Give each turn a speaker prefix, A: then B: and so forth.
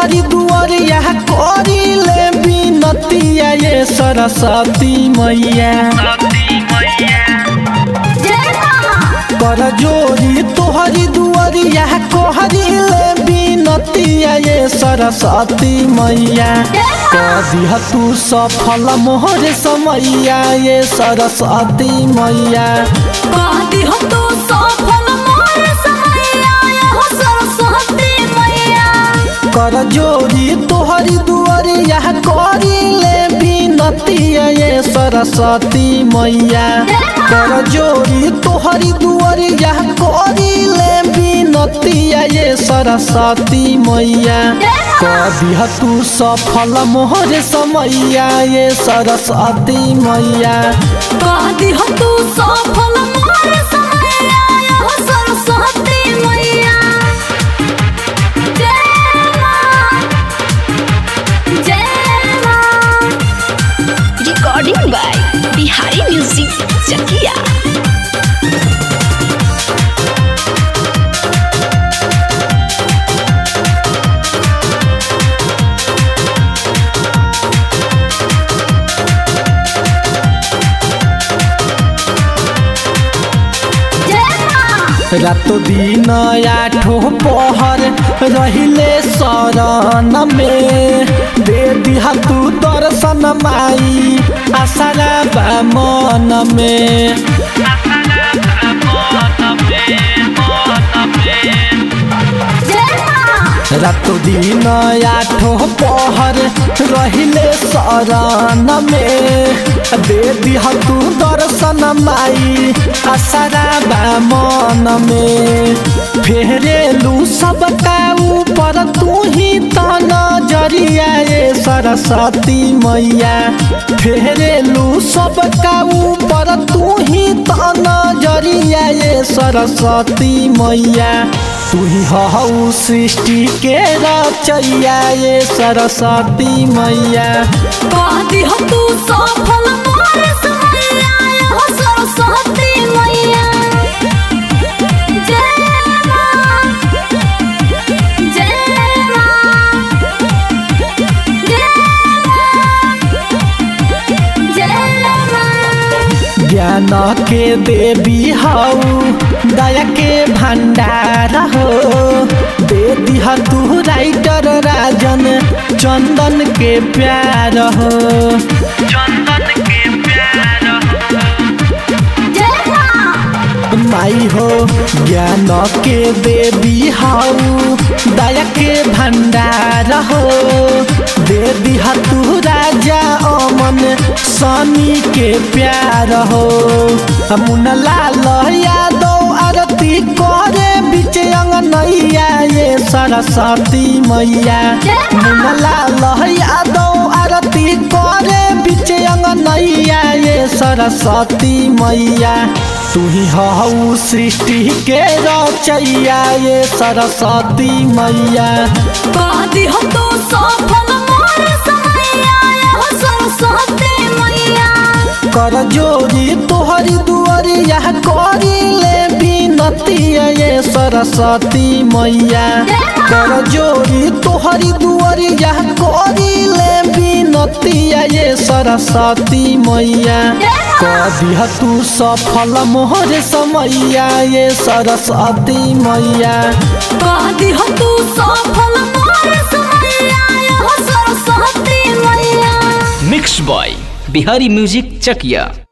A: तोहरी दुआरिया करी ले बिनतिया ये सरस्वती मैया
B: जय मां
A: कर जोरी तोहरी दुआरिया कहरी ले बिनतिया ये सरस्वती मैया कदिह तू सफल मोहर समैया ये सरस्वती मैया
B: कहती हो तू सफल मोर समैया हो सरस्वती मैया
A: कर जोरी तोहरी दुआरिया करी ले बिनतिया ये सरस्वती मैया कर जोरी तोहरी दुआरिया करी ले बिनतिया ये सरस्वती मैया कदिह तू सफल मोहर समैया ये सरस्वती मैया
B: कहती हो तू सफल मोर समैया हो सरस्वती मैया जय मां जय मां
C: recording by Bihari music Chakia
B: जय मां
A: रातो दिन आठो पहर रहिले शरण में दे दिहा तू दर्शन माई आसारा बा मन में
B: जय मां
A: रातो दिन आठो पहर रहिले शरण में दे दिहा तू दर्शन माई आसारा बा मन में फेरेलू सबका ऊपर तू ही त नजरिया ये सरस्वती मैया फेरेलू सबका ऊपर तू ही त नजरिया ये सरस्वती मैया तू ही हऊ सृष्टि के रचैया ये सरस्वती मैया
B: कहती हो तू सफल मोर समैया हो सरस्वती मैया जय मां जय मां जय मां जय मां
A: ज्ञान के देवी हऊ दया के भंडार हो दे दिहा तू राइटर राजन चंदन के प्यार हो
B: जय मां
A: माई हो ज्ञान के देवी हऊ दया के भंडार हो दे दिहा तू राजा अमन सनी के प्यार हो मुनलाल यादव आरती करे बीच अंगनैया ये सरस्वती मैया मुनलाल यादव आरती करे बीच अंगनैया ये सरस्वती मैया तू ही हऊ सृष्टि के रचैया ये सरस्वती मैया
B: कहती हो तू सफल मोर समैया हो सरस्वती मैया
A: कर जोरी तोहरी दुआरिया करी ले बिनतिया ये सरस्वती मैया कर जोरी तोहरी दुआरिया करी ले बिनतिया ये सरस्वती मैया कदिह तू सफल मोहर समैया ये सरस्वती मैया
B: कहती हो तू सफल मोर समैया हो सरस्वती मैया
D: mix by Bihari music Chakiya